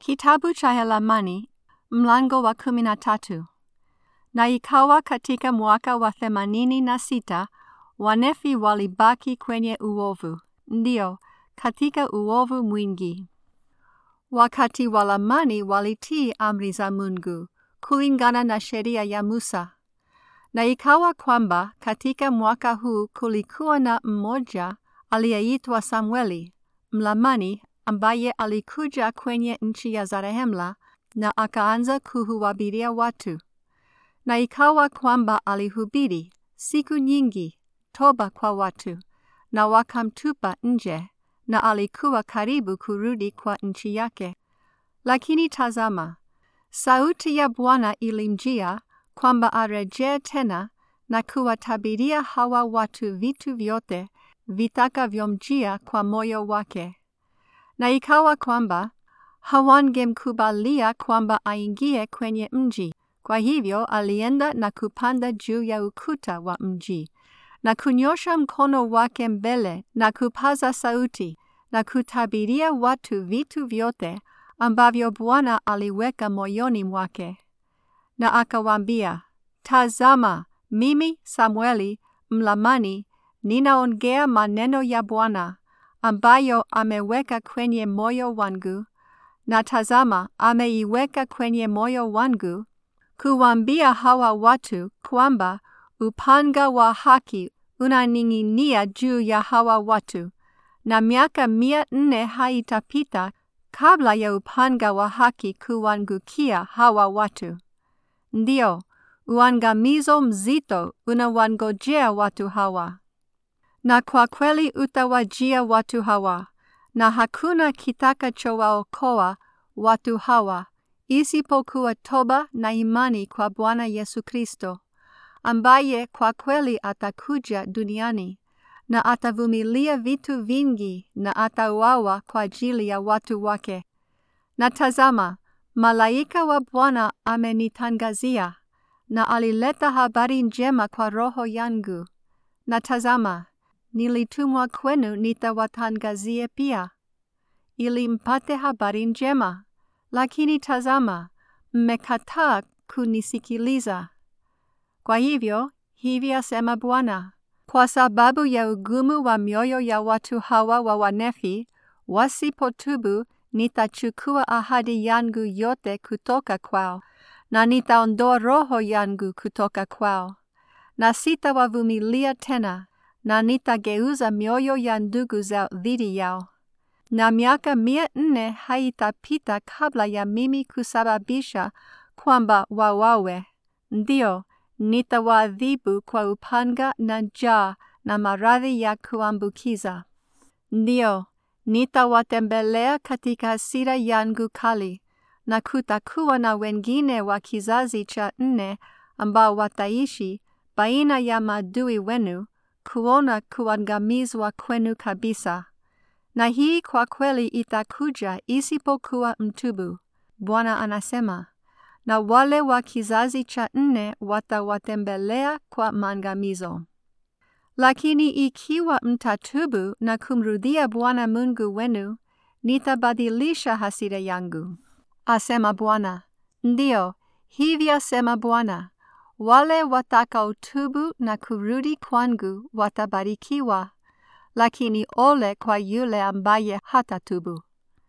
Kitabu cha Helamani mlango wa kumi na tatu. Na ikawa katika mwaka wa themanini na sita Wanefi walibaki kwenye uovu, ndio katika uovu mwingi. Wakati Walamani walitii amri za Mungu kulingana na sheria ya Musa. Na ikawa kwamba katika mwaka huu kulikuwa na mmoja aliyeitwa Samueli Mlamani ambaye alikuja kwenye nchi ya Zarehemla na akaanza kuhuwabiria watu. Na ikawa kwamba alihubiri siku nyingi toba kwa watu, na wakamtupa nje, na alikuwa karibu kurudi kwa nchi yake. Lakini tazama, sauti ya Bwana ilimjia kwamba arejee tena na kuwatabiria hawa watu vitu vyote vitakavyomjia kwa moyo wake. Na ikawa kwamba hawangemkubalia kwamba aingie kwenye mji. Kwa hivyo alienda na kupanda juu ya ukuta wa mji na kunyosha mkono wake mbele na kupaza sauti na kutabiria watu vitu vyote ambavyo Bwana aliweka moyoni mwake. Na akawaambia, Tazama, mimi Samueli Mlamani ninaongea maneno ya Bwana ambayo ameweka kwenye moyo wangu, na tazama, ameiweka kwenye moyo wangu kuwaambia hawa watu kwamba upanga wa haki unaning'inia juu ya hawa watu, na miaka mia nne haitapita kabla ya upanga wa haki kuwangukia hawa watu. Ndio, uangamizo mzito unawangojea watu hawa. Na kwa kweli utawajia watu hawa, na hakuna kitakachowaokoa watu hawa isipokuwa toba na imani kwa Bwana Yesu Kristo, ambaye kwa kweli atakuja duniani na atavumilia vitu vingi na atauawa kwa ajili ya watu wake. Na tazama, malaika wa Bwana amenitangazia na alileta habari njema kwa roho yangu. Na tazama, nilitumwa kwenu nitawatangazie pia, ili mpate habari njema. Lakini tazama, mmekataa kunisikiliza. Kwa hivyo, hivi asema Bwana, kwa sababu ya ugumu wa mioyo ya watu hawa wa Wanefi, wasipotubu, nitachukua ahadi yangu yote kutoka kwao, na nitaondoa roho yangu kutoka kwao, na sitawavumilia tena, na nitageuza mioyo ya ndugu zao dhidi yao na miaka mia nne haitapita kabla ya mimi kusababisha kwamba wawawe. Ndio, nitawaadhibu kwa upanga na njaa na maradhi ya kuambukiza. Ndio, nitawatembelea katika hasira yangu kali, na kutakuwa na wengine wa kizazi cha nne ambao wataishi baina ya maadui wenu kuona kuangamizwa kwenu kabisa na hii kwa kweli itakuja isipokuwa mtubu, Bwana anasema, na wale wa kizazi cha nne watawatembelea kwa maangamizo. Lakini ikiwa mtatubu na kumrudia Bwana Mungu wenu, nitabadilisha hasira yangu, asema Bwana. Ndiyo, hivi asema Bwana, wale watakaotubu na kurudi kwangu watabarikiwa lakini ole kwa yule ambaye hatatubu.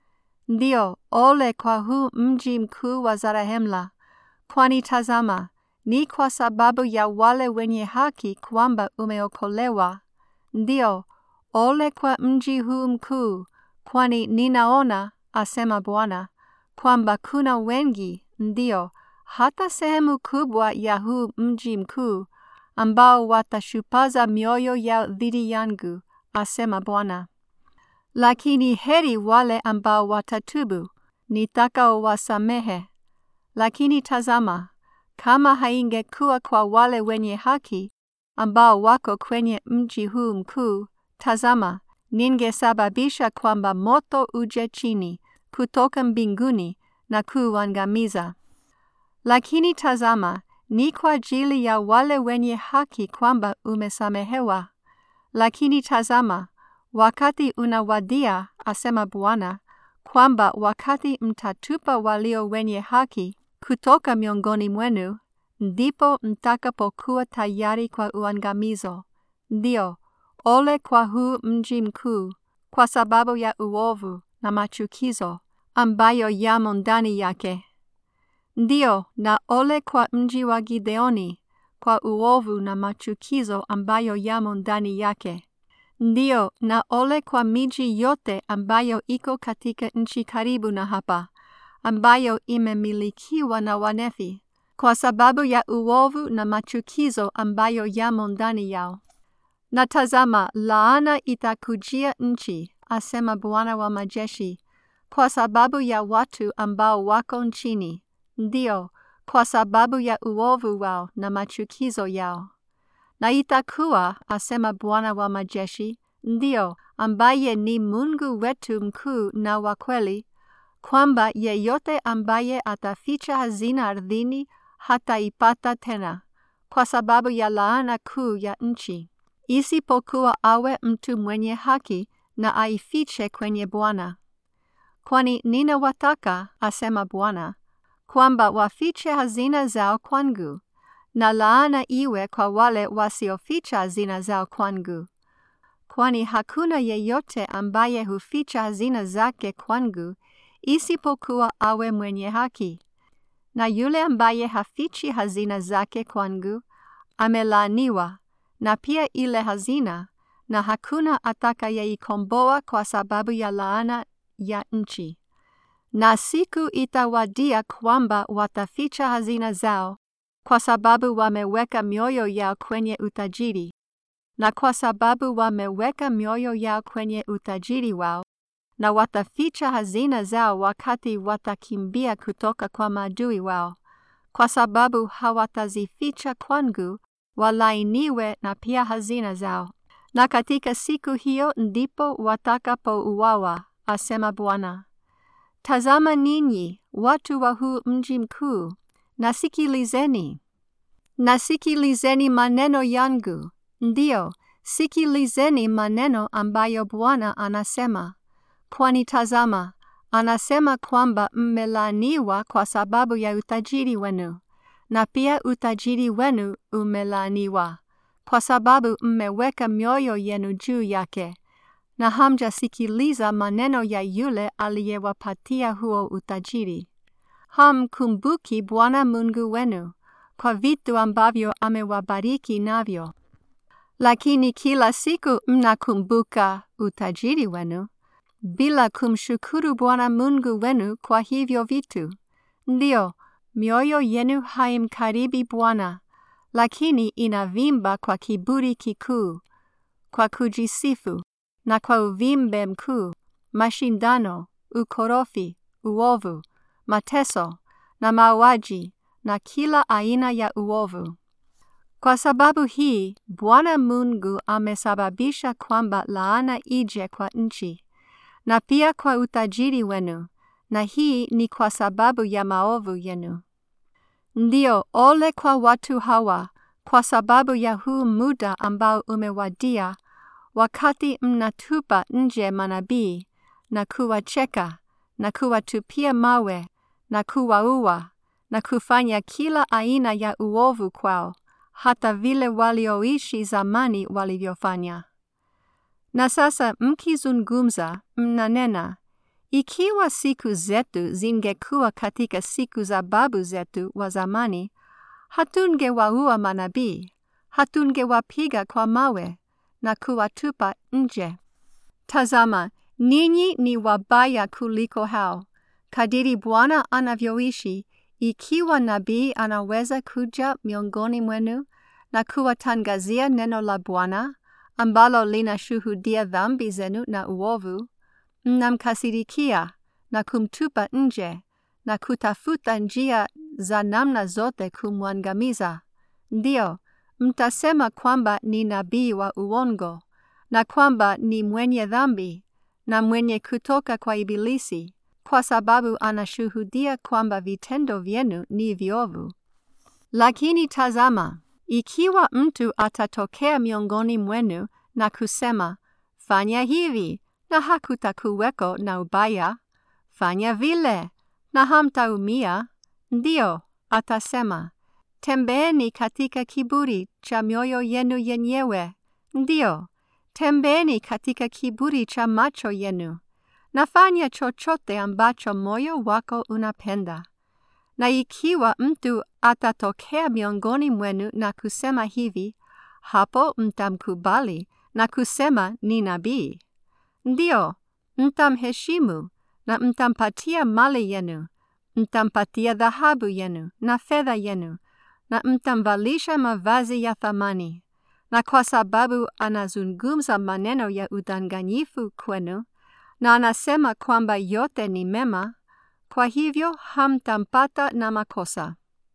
Ndio, ole kwa huu mji mkuu wa Zarehemla, kwani tazama, ni kwa sababu ya wale wenye haki kwamba umeokolewa. Ndio, ole kwa mji huu mkuu, kwani ninaona, asema Bwana, kwamba kuna wengi, ndio, hata sehemu kubwa ya huu mji mkuu, ambao watashupaza mioyo yao dhidi yangu asema Bwana. Lakini heri wale ambao watatubu, nitakaowasamehe. Lakini tazama, kama haingekuwa kwa wale wenye haki ambao wako kwenye mji huu mkuu, tazama, ningesababisha kwamba moto uje chini kutoka mbinguni na kuangamiza. Lakini tazama, ni kwa ajili ya wale wenye haki kwamba umesamehewa. Lakini tazama, wakati unawadia, asema Bwana, kwamba wakati mtatupa walio wenye haki kutoka miongoni mwenu, ndipo mtakapokuwa tayari kwa uangamizo. Ndio, ole kwa huu mji mkuu, kwa sababu ya uovu na machukizo ambayo yamo ndani yake. Ndio, na ole kwa mji wa Gideoni, kwa uovu na machukizo ambayo yamo ndani yake. Ndio, na ole kwa miji yote ambayo iko katika nchi karibu na hapa, ambayo imemilikiwa na Wanefi, kwa sababu ya uovu na machukizo ambayo yamo ndani yao. Na tazama, laana itakujia nchi, asema Bwana wa majeshi, kwa sababu ya watu ambao wako nchini, ndio, kwa sababu ya uovu wao na machukizo yao. Na itakuwa, asema Bwana wa majeshi, ndio, ambaye ni Mungu wetu mkuu na wa kweli, kwamba yeyote ambaye ataficha hazina ardhini hataipata tena, kwa sababu ya laana kuu ya nchi, isipokuwa awe mtu mwenye haki na aifiche kwenye Bwana. Kwani ninawataka, asema Bwana, kwamba wafiche hazina zao kwangu, na laana iwe kwa wale wasioficha hazina zao kwangu. Kwani hakuna yeyote ambaye huficha hazina zake kwangu, isipokuwa awe mwenye haki. Na yule ambaye hafichi hazina zake kwangu, amelaaniwa, na pia ile hazina, na hakuna atakayeikomboa kwa sababu ya laana ya nchi. Na siku itawadia kwamba wataficha hazina zao, kwa sababu wameweka mioyo yao kwenye utajiri, na kwa sababu wameweka mioyo yao kwenye utajiri wao, na wataficha hazina zao wakati watakimbia kutoka kwa maadui wao, kwa sababu hawatazificha kwangu, walainiwe na pia hazina zao. Na katika siku hiyo ndipo watakapouawa, asema Bwana. Tazama ninyi watu wa huu mji mkuu, nasikilizeni, nasikilizeni maneno yangu, ndiyo, sikilizeni maneno ambayo Bwana anasema. Kwani tazama, anasema kwamba mmelaaniwa kwa sababu ya utajiri wenu, na pia utajiri wenu umelaaniwa, kwa sababu mmeweka mioyo yenu juu yake, na hamjasikiliza maneno ya yule aliyewapatia huo utajiri. Hamkumbuki Bwana Mungu wenu kwa vitu ambavyo amewabariki navyo, lakini kila siku mnakumbuka utajiri wenu bila kumshukuru Bwana Mungu wenu kwa hivyo vitu. Ndio, mioyo yenu haimkaribi Bwana, lakini inavimba kwa kiburi kikuu, kwa kujisifu na kwa uvimbe mkuu, mashindano, ukorofi, uovu, mateso na mauaji na kila aina ya uovu. Kwa sababu hii, Bwana Mungu amesababisha kwamba laana ije kwa nchi na pia kwa utajiri wenu, na hii ni kwa sababu ya maovu yenu. Ndio, ole kwa watu hawa kwa sababu ya huu muda ambao umewadia, wakati mnatupa nje manabii na kuwacheka na kuwatupia mawe na kuwaua na kufanya kila aina ya uovu kwao, hata vile walioishi zamani walivyofanya. Na sasa mkizungumza, mnanena, ikiwa siku zetu zingekuwa katika siku za babu zetu wa zamani, hatungewaua manabii, hatungewapiga kwa mawe na kuwatupa nje. Tazama, ninyi ni wabaya kuliko hao. Kadiri Bwana anavyoishi, ikiwa nabii anaweza kuja miongoni mwenu na kuwatangazia neno la Bwana ambalo linashuhudia dhambi zenu na uovu, mnamkasirikia na kumtupa nje na kutafuta njia za namna zote kumwangamiza. Ndio, mtasema kwamba ni nabii wa uongo na kwamba ni mwenye dhambi na mwenye kutoka kwa Ibilisi, kwa sababu anashuhudia kwamba vitendo vyenu ni viovu. Lakini tazama, ikiwa mtu atatokea miongoni mwenu na kusema, fanya hivi na hakutakuweko na ubaya, fanya vile, na hamtaumia. Ndio, atasema, tembeeni katika kiburi cha mioyo yenu yenyewe. Ndio, tembeeni katika kiburi cha macho yenu. Nafanya chochote ambacho moyo wako unapenda. Na ikiwa mtu atatokea miongoni mwenu na kusema hivi, hapo mtamkubali na kusema ni nabii. Ndio, mtamheshimu na mtampatia mali yenu, mtampatia dhahabu yenu na fedha yenu, na mtamvalisha mavazi ya thamani. Na kwa sababu anazungumza maneno ya udanganyifu kwenu, na anasema kwamba yote ni mema, kwa hivyo hamtampata na makosa.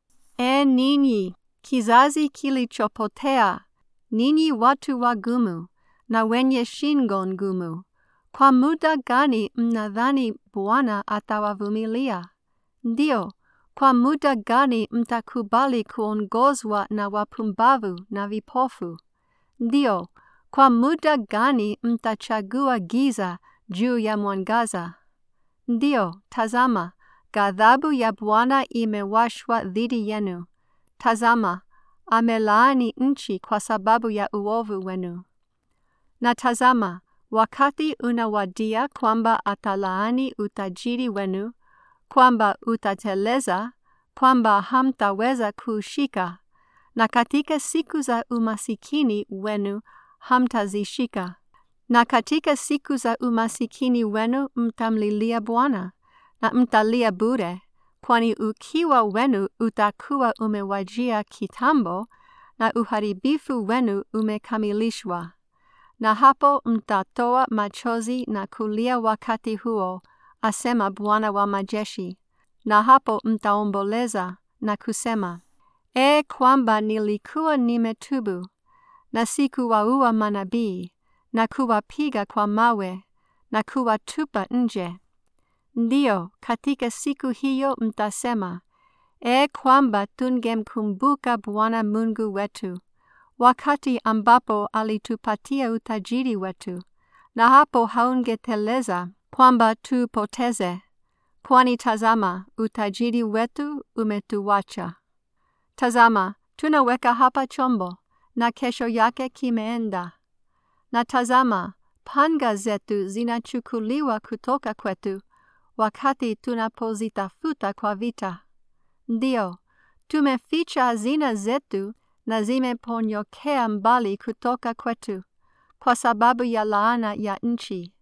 E ninyi, kizazi kilichopotea, ninyi watu wagumu na wenye shingo ngumu, kwa muda gani mnadhani Bwana atawavumilia? Ndio, kwa muda gani mtakubali kuongozwa na wapumbavu na vipofu? Ndio, kwa muda gani mtachagua giza juu ya mwangaza? Ndio, tazama, ghadhabu ya Bwana imewashwa dhidi yenu. Tazama, amelaani nchi kwa sababu ya uovu wenu. Na tazama, wakati unawadia kwamba atalaani utajiri wenu, kwamba utateleza, kwamba hamtaweza kuushika, na katika siku za umasikini wenu hamtazishika. Na katika siku za umasikini wenu mtamlilia Bwana, na mtalia bure, kwani ukiwa wenu utakuwa umewajia kitambo, na uharibifu wenu umekamilishwa. Na hapo mtatoa machozi na kulia wakati huo, asema Bwana wa majeshi. Na hapo mtaomboleza na kusema, E kwamba nilikuwa nimetubu, na sikuwaua manabii, na kuwapiga kwa mawe, na kuwatupa nje. Ndiyo, katika siku hiyo mtasema, E kwamba tungemkumbuka Bwana Mungu wetu, wakati ambapo alitupatia utajiri wetu, na hapo haungeteleza kwamba tupoteze, kwani tazama, utajiri wetu umetuwacha. Tazama, tunaweka hapa chombo, na kesho yake kimeenda. Na tazama, panga zetu zinachukuliwa kutoka kwetu, wakati tunapozitafuta kwa vita. Ndio, tumeficha hazina zetu na zimeponyokea mbali kutoka kwetu, kwa sababu ya laana ya nchi.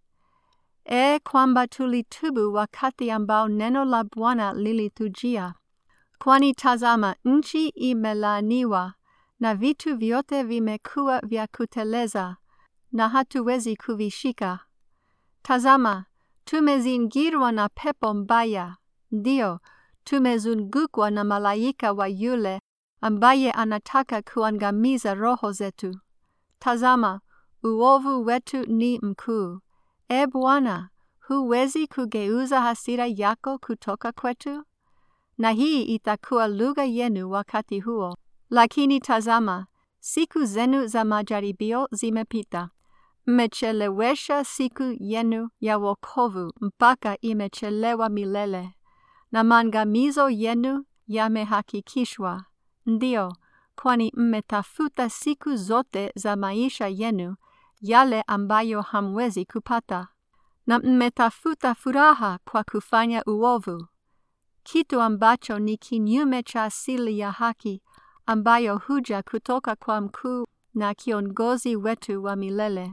E kwamba tulitubu wakati ambao neno la Bwana lilitujia. Kwani tazama, nchi imelaaniwa na vitu vyote vimekuwa vya kuteleza, na hatuwezi kuvishika. Tazama, tumezingirwa na pepo mbaya, ndio, tumezungukwa na malaika wa yule ambaye anataka kuangamiza roho zetu. Tazama, uovu wetu ni mkuu. E Bwana, huwezi kugeuza hasira yako kutoka kwetu? Na hii itakuwa lugha yenu wakati huo. Lakini tazama, siku zenu za majaribio zimepita. Mmechelewesha siku yenu ya wokovu mpaka imechelewa milele, na maangamizo yenu yamehakikishwa. Ndio, kwani mmetafuta siku zote za maisha yenu yale ambayo hamwezi kupata, na mmetafuta furaha kwa kufanya uovu, kitu ambacho ni kinyume cha asili ya haki ambayo huja kutoka kwa mkuu na kiongozi wetu wa milele.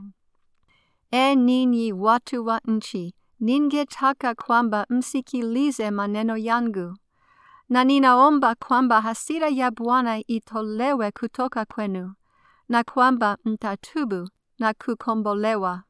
E ninyi watu wa nchi, ningetaka kwamba msikilize maneno yangu, na ninaomba kwamba hasira ya Bwana itolewe kutoka kwenu, na kwamba mtatubu na kukombolewa.